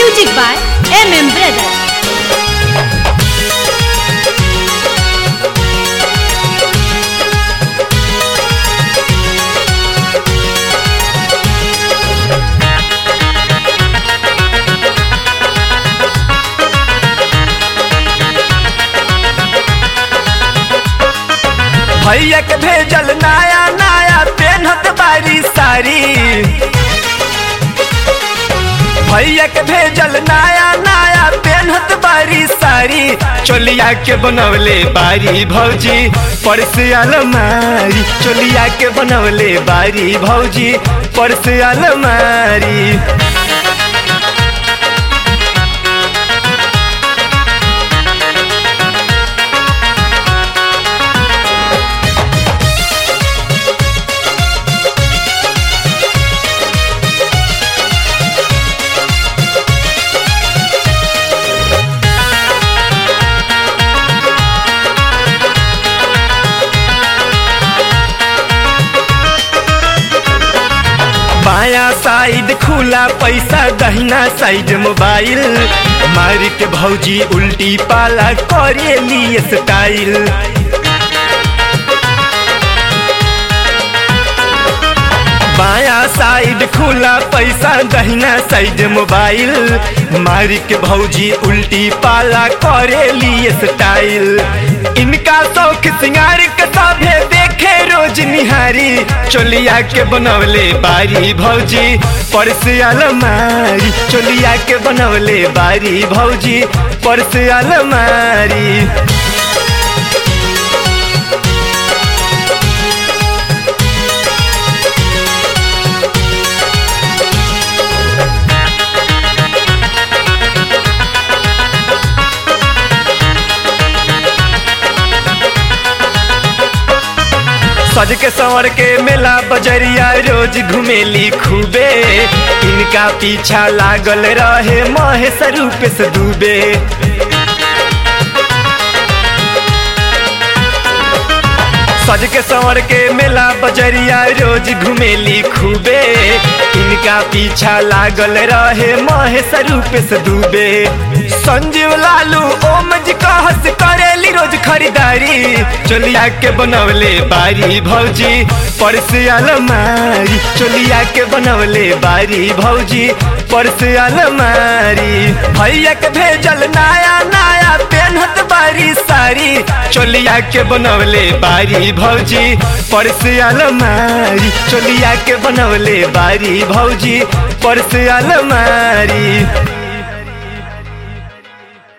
Music by MM Brothers. भैया के भेजल नया नया पेनहत बारी सारी भैया के भेजल नया नया पेनहत बारी सारी चोलिया के बनवले बारी भौजी परस अलमारी चोलिया के बनवले बारी भौजी परस अलमारी बाया साइड खुला पैसा दहिना साइड मोबाइल मार के भौजी उल्टी पाला करे लिए स्टाइल बाया साइड खुला पैसा दहिना साइड मोबाइल मार के भौजी उल्टी पाला करे लिए स्टाइल इनका शौक सिंगार के सभे देखे रोज निहारी चोलिया के बनवले बारी भौजी परस अलमारी चोलिया के बनवले बारी भौजी परस अलमारी सज के संवर के मेला बजरिया रोज घुमेली खूबे इनका पीछा लागल रहे महेश रूप से डूबे सज के संवर के मेला बजरिया रोज घुमेली खूबे इनका पीछा लागल रहे महेश रूप से डूबे संजीव लालू ओम जी कहस करेली रोज खरीदारी चोलिया के बनवले बारी भौजी परस अलमारी चोलिया के बनवले बारी भौजी परस अलमारी भैया के भेजल नया नया पेनहत बारी सारी चोलिया के बनवले बारी भौजी परस अलमारी चोलिया के बनवले बारी भौजी परस अलमारी